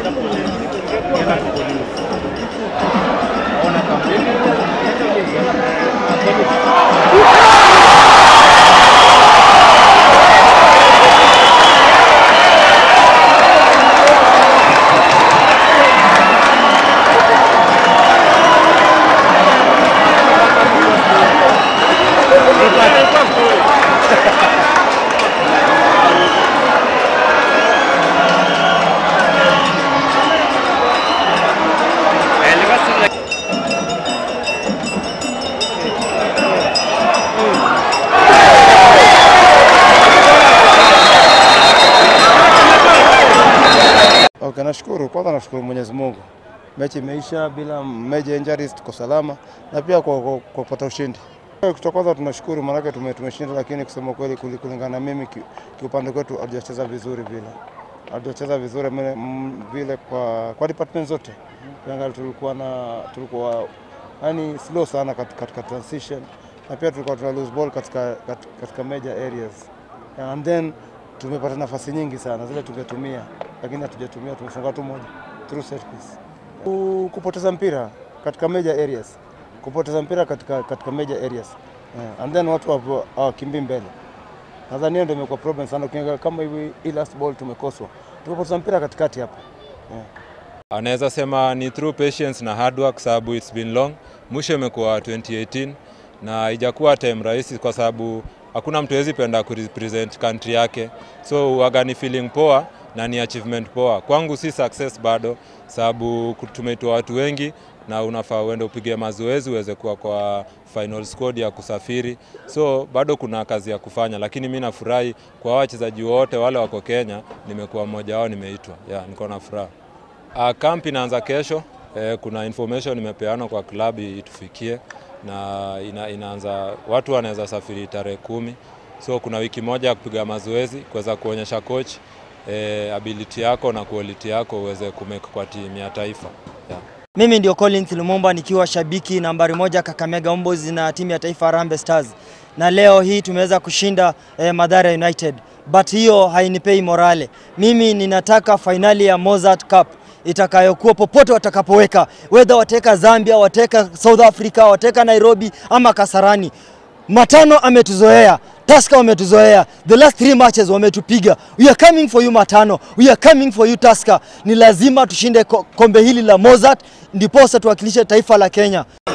Okay, nashukuru kwanza, nashukuru Mwenyezi Mungu, mechi imeisha bila major injuries, tuko salama na pia kwa kwa kwa kupata ushindi. Kitu kwanza tunashukuru, maanake tume, tumeshinda, lakini kusema kweli kuli- kulingana na mimi ki- kiupande kwetu hatujacheza vizuri vile, hatujacheza vizuri mene- m- vile kwa kwa department zote. Ukiangalia tulikuwa na tulikuwa yani slow sana kat- katika transition na pia tulikuwa tuna lose ball katika, katika, katika major areas and then tumepata nafasi nyingi sana zile tungetumia, lakini hatujatumia, tumefunga tu moja through set piece. Ku- Kupoteza mpira katika major areas, kupoteza mpira katika, katika major areas yeah. and then watu hapo hawakimbii mbele. Nadhani hiyo ndio imekuwa problem sana, ukiangalia kama hivi hii last ball tumekoswa, tumepoteza mpira katikati hapo yeah. Anaweza sema ni through patience na hard work, sababu it's been long. Mwisho imekuwa 2018 na haijakuwa time rahisi, kwa sababu hakuna mtu hawezi penda kurepresent country yake, so waga ni feeling poa na ni achievement poa. Kwangu si success bado, sababu tumeitoa watu wengi na unafaa uende upige mazoezi uweze kuwa kwa final squad ya kusafiri, so bado kuna kazi ya kufanya, lakini mi nafurahi kwa wachezaji wote wale wako Kenya, nimekuwa mmoja wao, nimeitwa yeah, niko na furaha. Uh, camp inaanza kesho. Eh, kuna information imepeanwa kwa klabu itufikie na ina, inaanza watu wanaweza safiri tarehe kumi, so kuna wiki moja ya kupiga mazoezi kuweza kuonyesha coach eh, ability yako na quality yako uweze kumake kwa timu ya taifa yeah. Mimi ndio Collins Lumumba nikiwa shabiki nambari moja Kakamega Homeboyz na timu ya taifa Harambee Stars, na leo hii tumeweza kushinda eh, Mathare United, but hiyo hainipei morale. Mimi ninataka fainali ya Mozart Cup itakayokuwa popote watakapoweka, whether wateka Zambia, wateka South Africa, wateka Nairobi ama Kasarani. Matano ametuzoea, Tusker wametuzoea, the last three matches wametupiga. We are coming for you Matano, we are coming for you Tusker. Ni lazima tushinde ko- kombe hili la Mozart, ndiposa tuwakilishe taifa la Kenya.